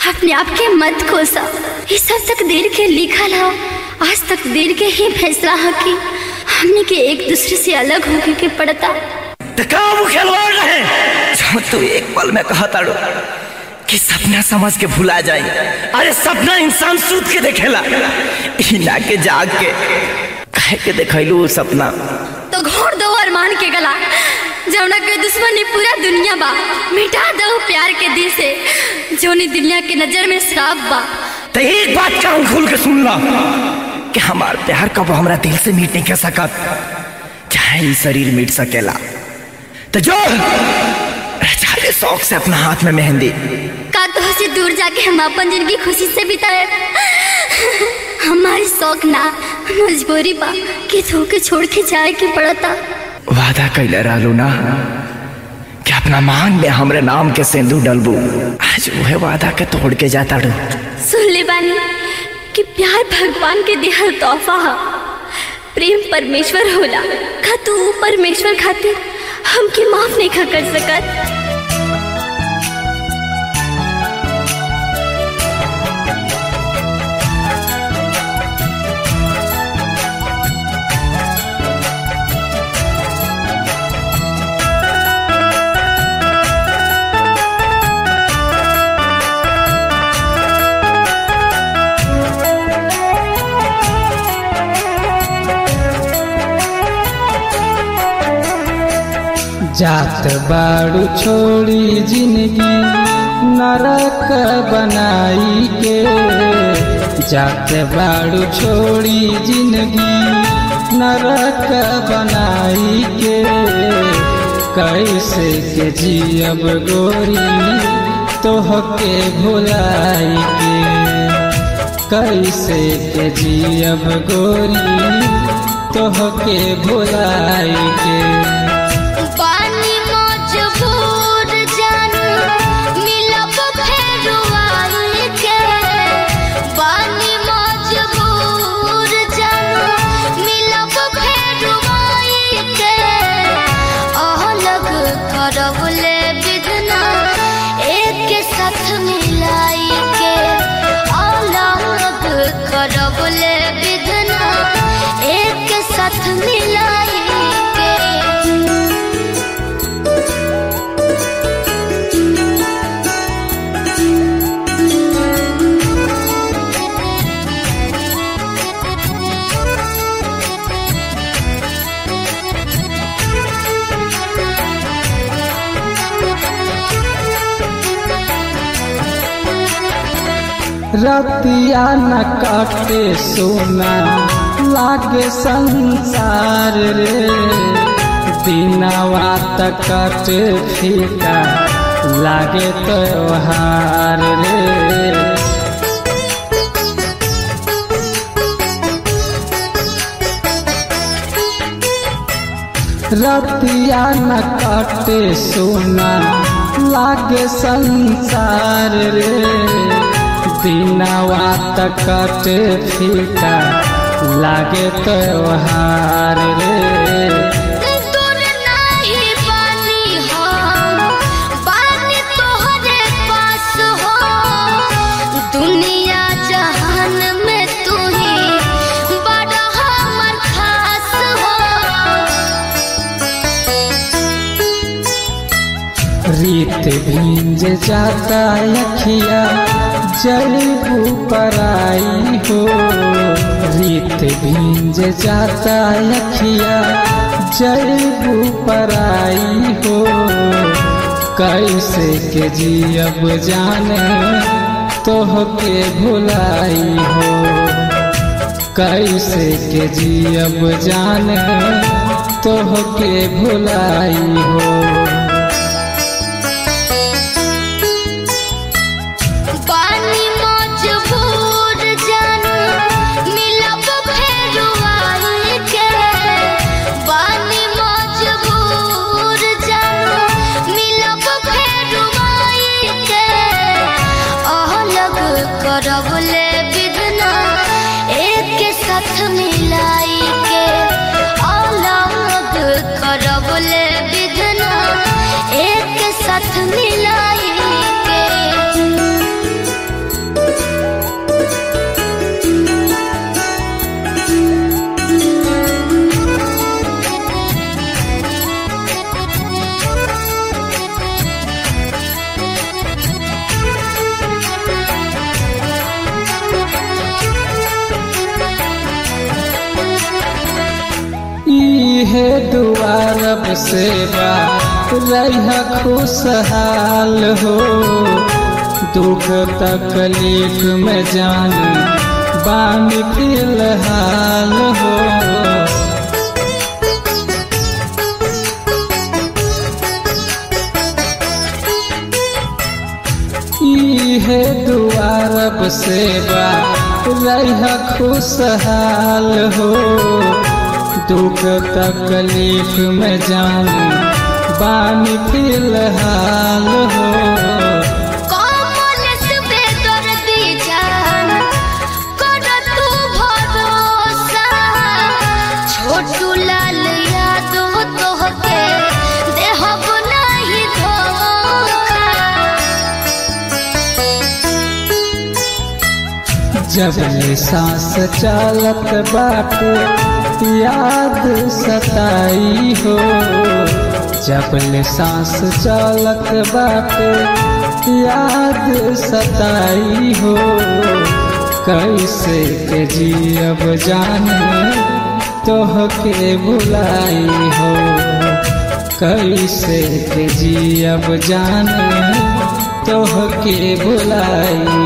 अपने आप के मत कोसा ये सब तक देर के लिखल हो आज तक देर के ही फैसला है कि हमने के एक दूसरे से अलग होके के पड़ता तो का वो खिलवाड़ रहे जो तू एक पल में कहा ताड़ो कि सपना समझ के भुला जाए अरे सपना इंसान सूत के देखेला हिना के जाग के कहे के देखैलू उ सपना तो घोड़ दो अरमान के गला जौना के दुश्मनी पूरा दुनिया बा मिटा दो प्यार के दिल से जोनी दुनिया के नजर में श्राप बा तो एक बात कान खोल के सुन ला कि हमार प्यार कब हमरा दिल से मीट नहीं कर सकत चाहे ई शरीर मीट सकेला तो जो रचा ले शौक से अपना हाथ में मेहंदी का तो से दूर जाके हम अपन जिंदगी खुशी से बिताए हमारी शौक ना मजबूरी बा कि धोके छोड़ के जाए के पड़ता वादा कैले रहलू ना कि अपना मांग में हमरे नाम के सिंदूर डलबू आज वह वादा के तोड़ के जाता रू सुन ले बानी कि प्यार भगवान के दिहल तोहफा है प्रेम परमेश्वर होला का तू ऊ परमेश्वर खातिर हमके माफ नहीं खा कर सकत जात बाड़ू छोड़ी जिंदगी नरक बनाई के जात बाड़ू छोड़ी जिंदगी नरक बनाई के कैसे के जियब गोरी तोहके भुलाई के कैसे के जियब गोरी तोहके भुलाई के पानी मजबूर जानू मिलब फेरू आई के पानी मजबूर जानू मिलब फेरू आई के अलग करब ले बिदना एक के साथ मिलाई के अलग करब ले बिदना एक के साथ मिलाई के रतिया न काटे सोना लागे संसार रे दिनवा तक काटे फीका लागे त्योहार रे रतिया न काटे सोना लागे संसार रे दिनवा तक काटे फीका लागे त्योहार रे दूर नाही बानी हम बानी तोहरे पास हो दुनिया जहान में तू ही बड़ा हमर खास हो रीत भींज जाता अखिया जलबू पराई हो रीत भींज जाता अखिया जलबू पराई हो कैसे के जियब जाने तोहके भुलाई हो कैसे के जियब जाने तोहके भुलाई हो पानी मजबूर जानू मिलब फेरू आई के पानी मजबूर जानू मिलब फेरू आई के अलग करब ले बिदना एक के साथ मिलाई के अलग करब ले बिदना एक के साथ मिलाई के इहे दुआरब सेवा रह खुशहाल हो दुख तकलीफ में जान बानी फिलहाल हो इहे दुआरब सेवा रह खुशहाल हो दुख तकलीफ में जान बानी फिलहाल हो कमल से बेदर्दी जान कर तू भरोसा छोटू लाल यादो तोहके देहब नहीं धोखा जब ले सांस चलत बाटे याद सताई हो जब ले सांस चलत बाटे याद सताई हो कैसे के जियब जाने तोहके भुलाई हो कैसे के जियब जाने तोहके भुलाई